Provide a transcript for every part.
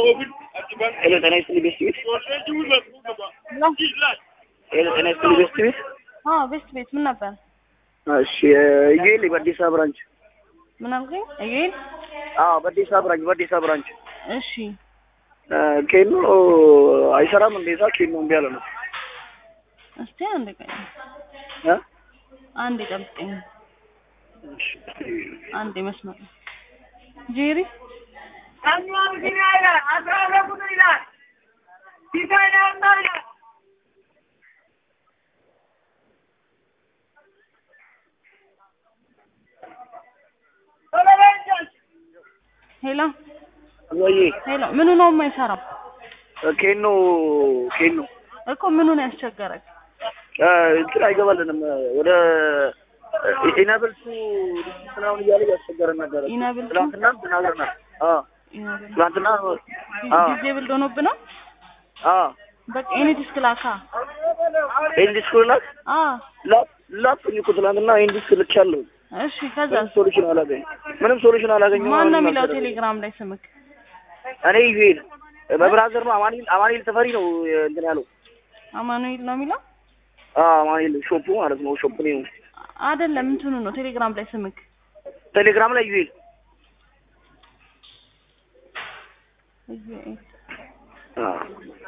ሄሎ ጤና ይስጥልኝ ቤስት ቤት ሄሎ ጤና ይስጥልኝ ቤስት ቤት አዎ ቤስት ቤት ምን ነበር? እሺ ኢዩኤል በአዲስ አበባ ብራንች ምን አልከኝ? እዩን አዎ በአዲስ አበባ ብራንች በአዲስ አበባ ብራንች እሺ ኬኖ አይሰራም እንዴታ ኬኖ እምቢ አለ ነው እስቲ አንድ ቀን እ አንድ ጠብቀኝ እሺ አንድ መስመር ጄሪ ሄሎ ወይ ሄሎ ምኑ ነው የማይሰራው ኬኖ ኬኖ እኮ ምኑ ነው ያስቸገረክ? እንትን አይገባልንም ወደ ኢናብል ቱ ምናምን እያለ እያስቸገረን ነበረ። ኢናብል ቱ? ትናንትና ተናግረናል። አዎ ትናንትና አዎ ጊዜ ብልዶ ነብ ነው አዎ በቃ ኤኒ ዲስክ ላካ ኤንዲስ ኩላክ አ ላፕ ላፕኝ እኮ ትናንትና ኤንዲስ ልኬያለሁ። እሺ ከዛ ምንም ሶሉሽን አላገኝ ምንም ሶሉሽን አላገኘሁም። ማን ነው ምንም የሚለው አልተደረገም። ቴሌግራም ላይ ስምክ? እኔ ዩኤል በብራዘር ነው አማኒል አማኒል ተፈሪ ነው እንትን ያለው አማኑኤል ነው የሚለው አዎ አማኒል ሾፑ ማለት ነው ሾፕ ነው አይደለም እንትኑ ነው ቴሌግራም ላይ ስምክ ቴሌግራም ላይ ዩኤል እዩኤል አዎ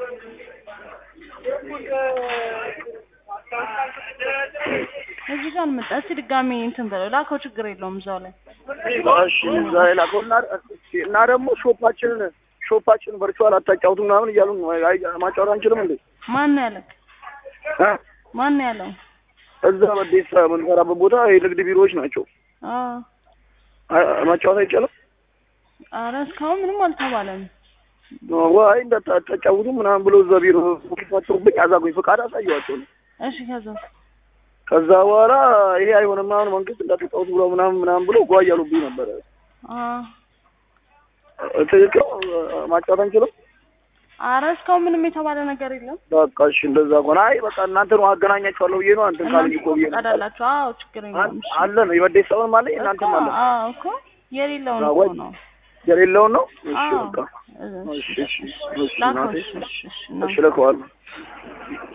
እዚህ ጋር መጣ። እስቲ ድጋሚ እንትን በለው ላከው፣ ችግር የለውም እዛው ላይ እሺ እዛ ላከው እና እና ደግሞ ሾፓችንን ሾፓችንን ቨርቹዋል አታጫውቱ ምናምን እያሉ ነው። አይ ማጫወት አንችልም እንዴ? ማን ነው ያለክ? እ ማን ነው ያለው? እዛ በዴሳ የምንሰራበት ቦታ የንግድ ቢሮዎች ናቸው። አዎ አ- ማጫወት አይቻልም። ኧረ እስካሁን ምንም አልተባለም። ዋይ እንዳታጫውቱ ምናምን ብሎ እዛ ቢሮ ፊታቸውብኝ አዛጉኝ ፈቃድ አሳየዋቸው ነው። እሺ ከዛ ከዛ በኋላ ይሄ አይሆንም ምናምን መንግስት እንዳትጫወቱ ብሎ ምናምን ምናምን ብሎ ጓ እያሉብኝ ነበረ። አዎ ትክክል ማጫወት አንችልም። ኧረ እስካሁን ምንም የተባለ ነገር የለም። በቃ እሺ እንደዛ ከሆነ አይ በቃ እናንተ ነው አገናኛችኋለሁ ብዬ ነው አንተን ካሉኝ እናንተ እኮ ብዬ ነው ፈቃድ አላችሁ? አዎ ችግር የለውም። እሺ አለ ነው የበዴት ሰውን አለ እኮ እናንተም አለ አዎ እኮ የሌለውን አዎ፣ እኮ ወይ ነው። የሌለውን ነው። እሺ አዎ በቃ እሺ እሺ እሺ እሺ ላከው። እናቴ እሺ እሺ እሺ እሺ እልከዋለሁ።